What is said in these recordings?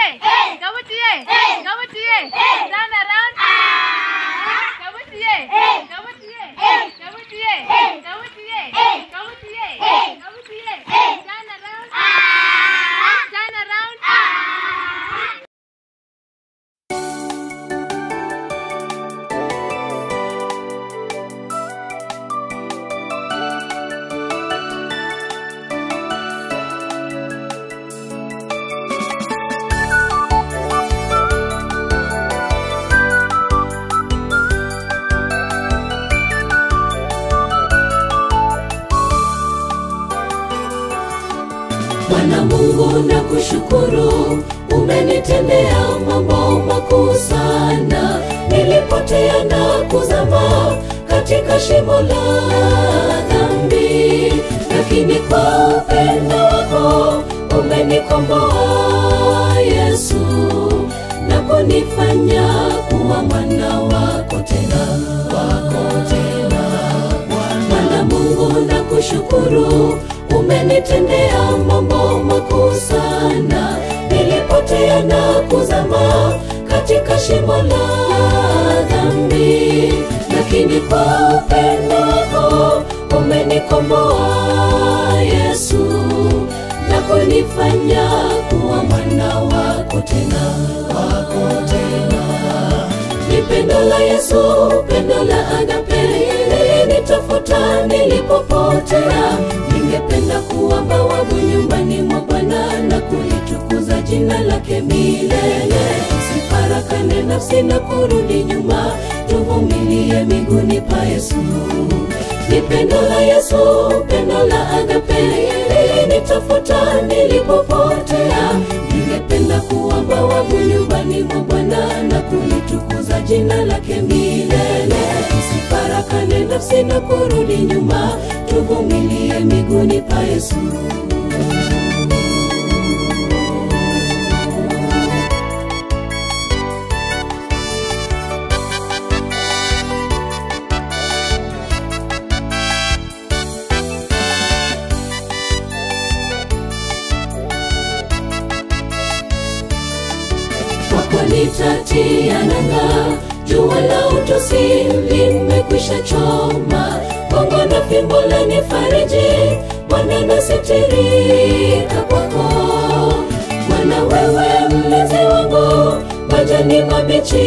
Kabutie. Kabutie. Kabutie. Turn around. Kabutie. Kabutie. Kabutie. Kabutie. Kabutie. Kabutie. Turn around. Turn around. Bwana Mungu na kushukuru, umenitendea mambo makuu sana. Nilipotea na kuzama katika shimo la dhambi, lakini kwa upendo wako umenikomboa Yesu, na kunifanya kuwa mwana wako tena, wako tena. Bwana Mungu na kushukuru, umenitendea mambo makuu sana. Nilipotea na kuzama katika shimo la dhambi, lakini kwa upendo wako umenikomboa Yesu, na kunifanya kuwa mwana wako tena, wako tena ni pendo la Yesu, pendo la agape nitafuta nilipopotea. Ningependa kuwa bawabu nyumbani mwa Bwana na kulitukuza jina lake milele. Sifarakane nafsi na kurudi nyuma, tuvumilie miguuni pa Yesu. Ni pendo la Yesu, pendo la agape nitafuta nilipopotea. Ningependa kuwa bawabu nyumbani mwa Bwana na kulitukuza jina lake milele. Sifarakane nafsi na kurudi nyuma, tuvumilie miguuni pa Yesu. kwako nitatia nanga, jua la utosi limekwisha choma, bongo na fimbo lanifariji, Bwana nasitirika kwako. Bwana wewe mlezi wangu, majani mabichi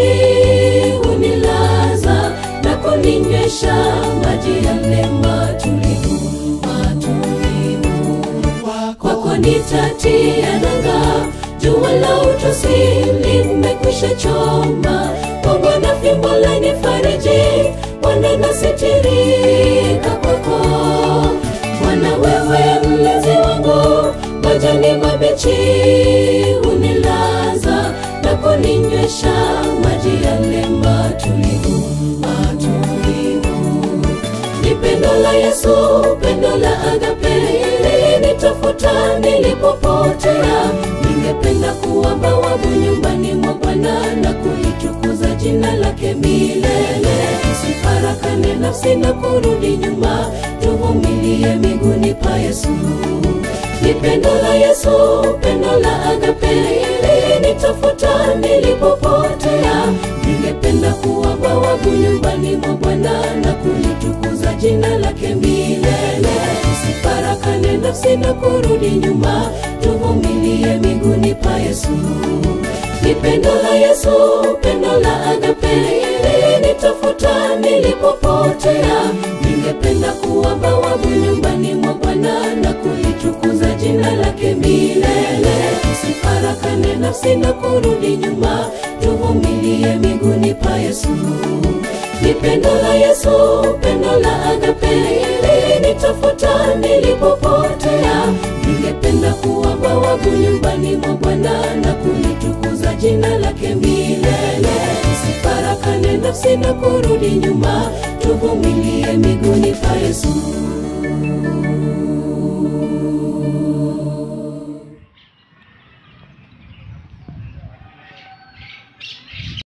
hunilaza na kuninywesha maji yale matulivu, matulivu kwako nitatia nanga, jua la utosi limekwisha choma, bongo na fimbo lanifariji, Bwana nasitirika kwako. Bwana wewe mlezi wangu, majani mabichi hunilaza na kuninywesha maji yale matulivu, matulivu ni pendo la Yesu, pendo la agape nitafuta nilipopotea. Ningependa kuwa bawabu nyumbani mwa Bwana na kulitukuza jina lake milele. Sifarakane nafsi na kurudi nyuma, tuvumilie miguuni pa Yesu. Ni pendo la Yesu, pendo la agape nitafuta nilipopotea. Ningependa kuwa bawabu nyumbani mwa Bwana na kulitukuza jina lake milele. Sifarakane nafsi na kurudi nyuma, tuvumilie miguuni pa Yesu. Ni pendo la Yesu, pendo la agape nitafuta nilipopotea. Ningependa kuwa bawabu nyumbani mwa Bwana na kulitukuza jina lake milele. Sifarakane nafsi na kurudi nyuma, tuvumilie miguuni pa Yesu. Ni pendo la Yesu, pendo la agape nitafuta nilipopotea. Ningependa kuwa bawabu nyumbani mwa Bwana na kulitukuza jina lake milele. Sifarakane nafsi na kurudi nyuma, tuvumilie miguuni pa Yesu.